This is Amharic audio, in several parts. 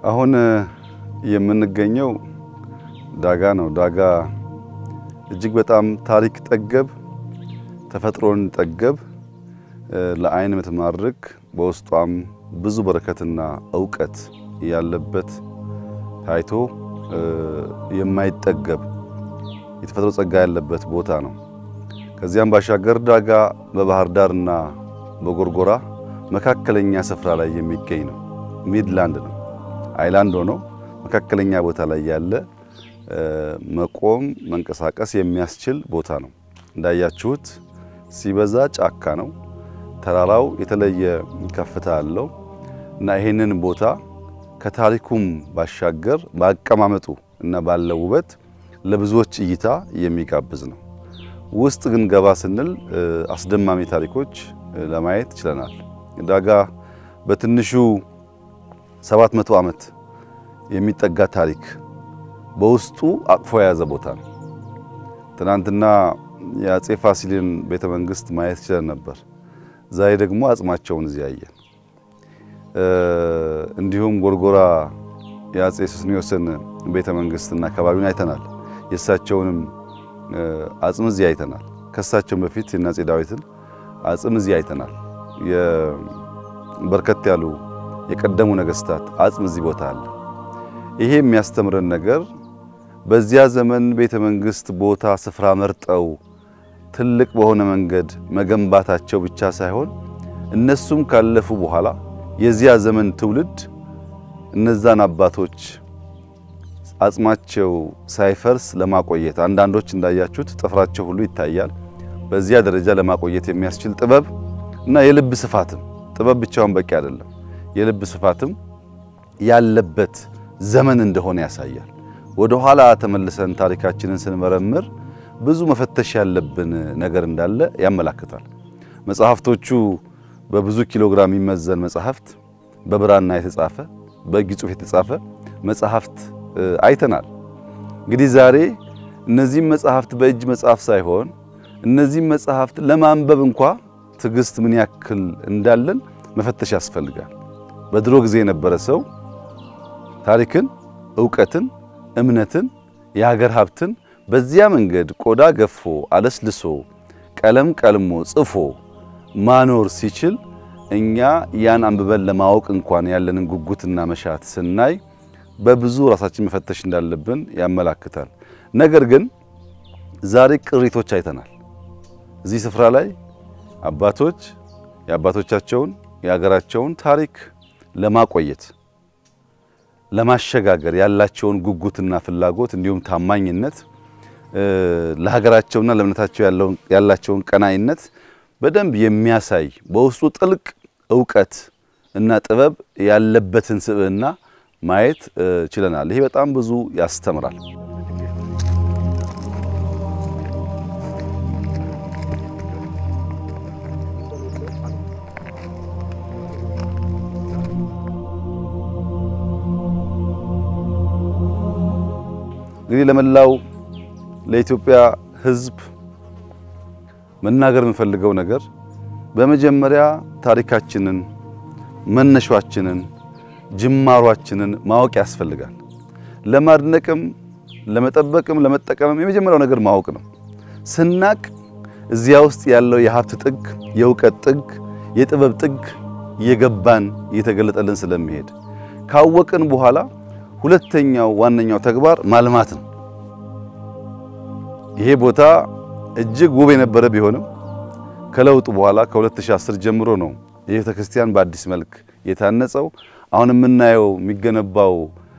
አሁን የምንገኘው ዳጋ ነው። ዳጋ እጅግ በጣም ታሪክ ጠገብ፣ ተፈጥሮን ጠገብ፣ ለዓይን የምትማርክ በውስጧም ብዙ በረከትና እውቀት ያለበት ታይቶ የማይጠገብ የተፈጥሮ ጸጋ ያለበት ቦታ ነው። ከዚያም ባሻገር ዳጋ በባህር ዳርና በጎርጎራ መካከለኛ ስፍራ ላይ የሚገኝ ነው። ሚድላንድ ነው። አይላንድ ሆኖ መካከለኛ ቦታ ላይ ያለ መቆም መንቀሳቀስ የሚያስችል ቦታ ነው። እንዳያችሁት ሲበዛ ጫካ ነው። ተራራው የተለየ ከፍታ አለው እና ይሄንን ቦታ ከታሪኩም ባሻገር በአቀማመጡ እና ባለው ውበት ለብዙዎች እይታ የሚጋብዝ ነው። ውስጥ ግን ገባ ስንል አስደማሚ ታሪኮች ለማየት ችለናል። ዳጋ በትንሹ 700 ዓመት የሚጠጋ ታሪክ በውስጡ አቅፎ የያዘ ቦታ ነው። ትናንትና የአጼ ፋሲልን ቤተ መንግስት ማየት ችለን ነበር። ዛሬ ደግሞ አጽማቸውን እዚህ ያየን። እንዲሁም ጎርጎራ የአጼ ሱስንዮስን ቤተ መንግስትና አካባቢውን አይተናል። የእሳቸውንም አጽም እዚህ አይተናል። ከእሳቸውም በፊት የአጼ ዳዊትን አጽም እዚህ አይተናል። በርከት ያሉ የቀደሙ ነገስታት አጽም እዚህ ቦታ አለ። ይሄ የሚያስተምረን ነገር በዚያ ዘመን ቤተ መንግስት ቦታ ስፍራ መርጠው ትልቅ በሆነ መንገድ መገንባታቸው ብቻ ሳይሆን እነሱም ካለፉ በኋላ የዚያ ዘመን ትውልድ እነዛን አባቶች አጽማቸው ሳይፈርስ ለማቆየት አንዳንዶች እንዳያችሁት ጥፍራቸው ሁሉ ይታያል። በዚያ ደረጃ ለማቆየት የሚያስችል ጥበብ እና የልብ ስፋትም ጥበብ ብቻውን በቂ አይደለም። የልብ ስፋትም ያለበት ዘመን እንደሆነ ያሳያል። ወደ ኋላ ተመልሰን ታሪካችንን ስንመረምር ብዙ መፈተሽ ያለብን ነገር እንዳለ ያመላክታል። መጽሐፍቶቹ በብዙ ኪሎ ግራም የሚመዘን መጽሐፍት፣ በብራና የተጻፈ በእጅ ጽሑፍ የተጻፈ መጽሐፍት አይተናል። እንግዲህ ዛሬ እነዚህም መጽሐፍት በእጅ መጽሐፍ ሳይሆን እነዚህም መጽሐፍት ለማንበብ እንኳ ትዕግስት ምን ያክል እንዳለን መፈተሽ ያስፈልጋል። በድሮ ጊዜ የነበረ ሰው ታሪክን፣ እውቀትን፣ እምነትን፣ የሀገር ሀብትን በዚያ መንገድ ቆዳ ገፎ አለስልሶ ቀለም ቀልሞ ጽፎ ማኖር ሲችል እኛ ያን አንብበን ለማወቅ እንኳን ያለንን ጉጉትና መሻት ስናይ በብዙ ራሳችን መፈተሽ እንዳለብን ያመላክታል። ነገር ግን ዛሬ ቅሪቶች አይተናል። እዚህ ስፍራ ላይ አባቶች የአባቶቻቸውን የሀገራቸውን ታሪክ ለማቆየት ለማሸጋገር ያላቸውን ጉጉትና ፍላጎት እንዲሁም ታማኝነት ለሀገራቸውና ለእምነታቸው ያላቸውን ቀናይነት በደንብ የሚያሳይ በውስጡ ጥልቅ እውቀት እና ጥበብ ያለበትን ስብዕና ማየት ችለናል። ይሄ በጣም ብዙ ያስተምራል። እንግዲህ ለመላው ለኢትዮጵያ ሕዝብ መናገር የምፈልገው ነገር በመጀመሪያ ታሪካችንን፣ መነሻችንን፣ ጅማሯችንን ማወቅ ያስፈልጋል። ለማድነቅም፣ ለመጠበቅም፣ ለመጠቀምም የመጀመሪያው ነገር ማወቅ ነው። ስናቅ እዚያ ውስጥ ያለው የሀብት ጥግ፣ የእውቀት ጥግ፣ የጥበብ ጥግ እየገባን እየተገለጠልን ስለሚሄድ ካወቅን በኋላ ሁለተኛው ዋነኛው ተግባር ማልማት ነው። ይሄ ቦታ እጅግ ውብ የነበረ ቢሆንም ከለውጡ በኋላ ከ2010 ጀምሮ ነው የቤተ ክርስቲያን በአዲስ መልክ የታነጸው። አሁን የምናየው የሚገነባው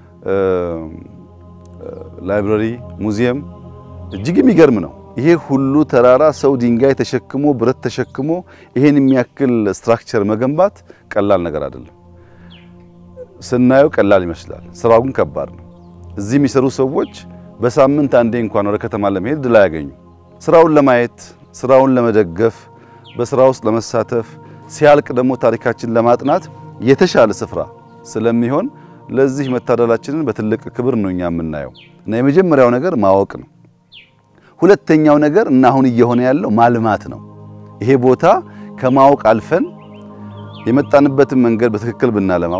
ላይብረሪ፣ ሙዚየም እጅግ የሚገርም ነው። ይሄ ሁሉ ተራራ ሰው ድንጋይ ተሸክሞ ብረት ተሸክሞ ይሄን የሚያክል ስትራክቸር መገንባት ቀላል ነገር አይደለም። ስናየው ቀላል ይመስላል፣ ስራው ግን ከባድ ነው። እዚህ የሚሰሩ ሰዎች በሳምንት አንዴ እንኳን ወደ ከተማ ለመሄድ ድል አያገኙ። ስራውን ለማየት ስራውን ለመደገፍ በስራ ውስጥ ለመሳተፍ ሲያልቅ ደግሞ ታሪካችን ለማጥናት የተሻለ ስፍራ ስለሚሆን ለዚህ መታደላችንን በትልቅ ክብር ነው እኛ የምናየው እና የመጀመሪያው ነገር ማወቅ ነው። ሁለተኛው ነገር እና አሁን እየሆነ ያለው ማልማት ነው። ይሄ ቦታ ከማወቅ አልፈን የመጣንበትን መንገድ በትክክል ብናለማው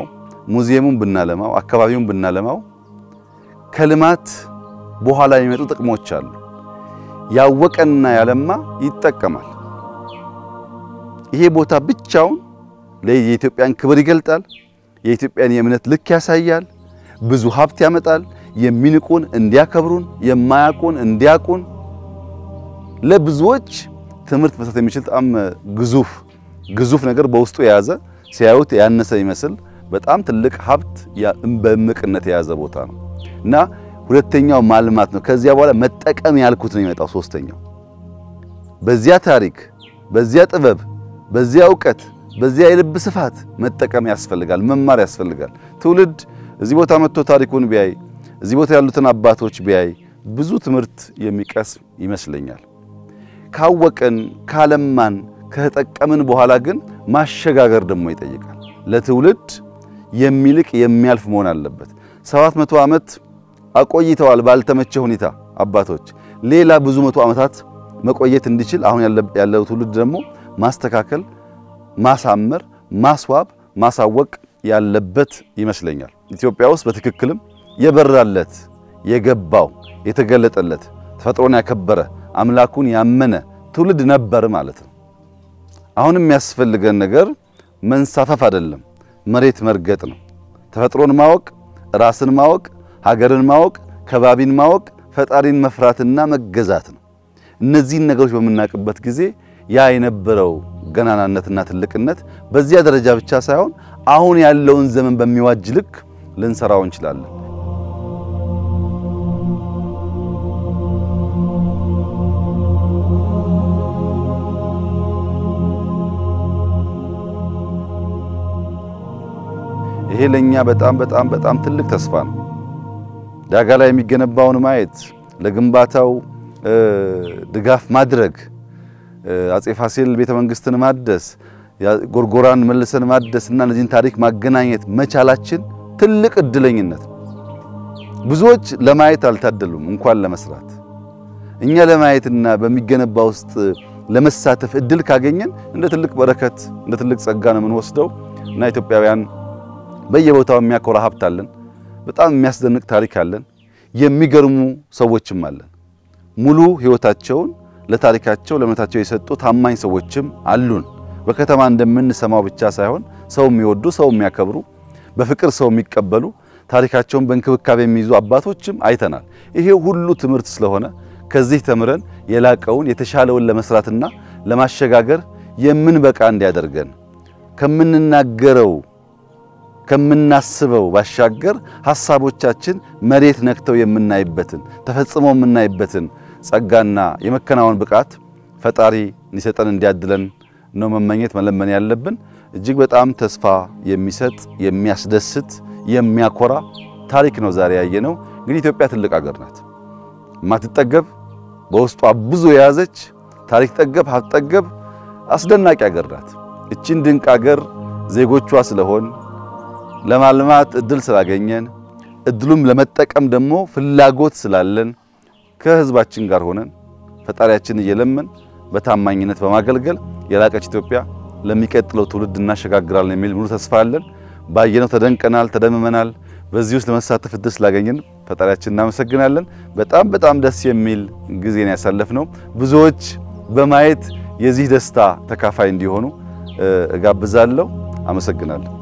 ሙዚየሙን ብናለማው፣ አካባቢውን ብናለማው ከልማት በኋላ የሚመጡ ጥቅሞች አሉ። ያወቀና ያለማ ይጠቀማል። ይሄ ቦታ ብቻውን የኢትዮጵያን ክብር ይገልጣል። የኢትዮጵያን የእምነት ልክ ያሳያል። ብዙ ሀብት ያመጣል። የሚንቁን እንዲያከብሩን፣ የማያውቁን እንዲያውቁን፣ ለብዙዎች ትምህርት መስጠት የሚችል በጣም ግዙፍ ግዙፍ ነገር በውስጡ የያዘ ሲያዩት ያነሰ ይመስል በጣም ትልቅ ሀብት በእምቅነት የያዘ ቦታ ነው እና ሁለተኛው ማልማት ነው። ከዚያ በኋላ መጠቀም ያልኩት ነው የሚመጣው። ሶስተኛው በዚያ ታሪክ፣ በዚያ ጥበብ፣ በዚያ እውቀት፣ በዚያ የልብ ስፋት መጠቀም ያስፈልጋል፣ መማር ያስፈልጋል። ትውልድ እዚህ ቦታ መጥቶ ታሪኩን ቢያይ፣ እዚህ ቦታ ያሉትን አባቶች ቢያይ ብዙ ትምህርት የሚቀስም ይመስለኛል። ካወቅን ካለማን ከተጠቀምን በኋላ ግን ማሸጋገር ደግሞ ይጠይቃል። ለትውልድ የሚልቅ የሚያልፍ መሆን አለበት። ሰባት መቶ ዓመት አቆይተዋል ባልተመቸ ሁኔታ አባቶች። ሌላ ብዙ መቶ ዓመታት መቆየት እንዲችል አሁን ያለው ትውልድ ደግሞ ማስተካከል፣ ማሳመር፣ ማስዋብ፣ ማሳወቅ ያለበት ይመስለኛል። ኢትዮጵያ ውስጥ በትክክልም የበራለት የገባው የተገለጠለት ተፈጥሮን ያከበረ አምላኩን ያመነ ትውልድ ነበር ማለት ነው። አሁን የሚያስፈልገን ነገር መንሳፈፍ አይደለም፣ መሬት መርገጥ ነው። ተፈጥሮን ማወቅ፣ ራስን ማወቅ፣ ሀገርን ማወቅ፣ ከባቢን ማወቅ፣ ፈጣሪን መፍራትና መገዛት ነው። እነዚህን ነገሮች በምናውቅበት ጊዜ ያ የነበረው ገናናነትና ትልቅነት በዚያ ደረጃ ብቻ ሳይሆን አሁን ያለውን ዘመን በሚዋጅ ልክ ልንሰራው እንችላለን። ይሄ ለኛ በጣም በጣም በጣም ትልቅ ተስፋ ነው። ዳጋ ላይ የሚገነባውን ማየት፣ ለግንባታው ድጋፍ ማድረግ፣ አጼ ፋሲል ቤተ መንግስትን ማደስ፣ ጎርጎራን መልሰን ማደስ እና እነዚህን ታሪክ ማገናኘት መቻላችን ትልቅ እድለኝነት ነው። ብዙዎች ለማየት አልታደሉም፣ እንኳን ለመስራት። እኛ ለማየትና በሚገነባ ውስጥ ለመሳተፍ እድል ካገኘን እንደ ትልቅ በረከት እንደ ትልቅ ጸጋ ነው የምንወስደው እና ኢትዮጵያውያን በየቦታው የሚያኮራ ሀብት አለን። በጣም የሚያስደንቅ ታሪክ አለን። የሚገርሙ ሰዎችም አለን። ሙሉ ሕይወታቸውን ለታሪካቸው ለእምነታቸው የሰጡ ታማኝ ሰዎችም አሉን። በከተማ እንደምንሰማው ብቻ ሳይሆን ሰው የሚወዱ ሰው የሚያከብሩ በፍቅር ሰው የሚቀበሉ ታሪካቸውን በእንክብካቤ የሚይዙ አባቶችም አይተናል። ይሄ ሁሉ ትምህርት ስለሆነ ከዚህ ተምረን የላቀውን የተሻለውን ለመስራትና ለማሸጋገር የምንበቃ እንዲያደርገን ከምንናገረው ከምናስበው ባሻገር ሐሳቦቻችን መሬት ነክተው የምናይበትን ተፈጽመው የምናይበትን ጸጋና የመከናወን ብቃት ፈጣሪ እንዲሰጠን እንዲያድለን ነው መመኘት መለመን ያለብን። እጅግ በጣም ተስፋ የሚሰጥ የሚያስደስት የሚያኮራ ታሪክ ነው ዛሬ ያየነው። እንግዲህ ኢትዮጵያ ትልቅ አገር ናት፣ የማትጠገብ በውስጧ ብዙ የያዘች ታሪክ ጠገብ ሀብት ጠገብ አስደናቂ አገር ናት። እቺን ድንቅ አገር ዜጎቿ ስለሆን ለማልማት እድል ስላገኘን እድሉም ለመጠቀም ደግሞ ፍላጎት ስላለን ከሕዝባችን ጋር ሆነን ፈጣሪያችን እየለመን በታማኝነት በማገልገል የላቀች ኢትዮጵያ ለሚቀጥለው ትውልድ እናሸጋግራለን የሚል ሙሉ ተስፋ አለን። ባየነው ተደንቀናል፣ ተደምመናል። በዚህ ውስጥ ለመሳተፍ እድል ስላገኘን ፈጣሪያችን እናመሰግናለን። በጣም በጣም ደስ የሚል ጊዜን ያሳለፍነው ብዙዎች በማየት የዚህ ደስታ ተካፋይ እንዲሆኑ እጋብዛለሁ። አመሰግናለሁ።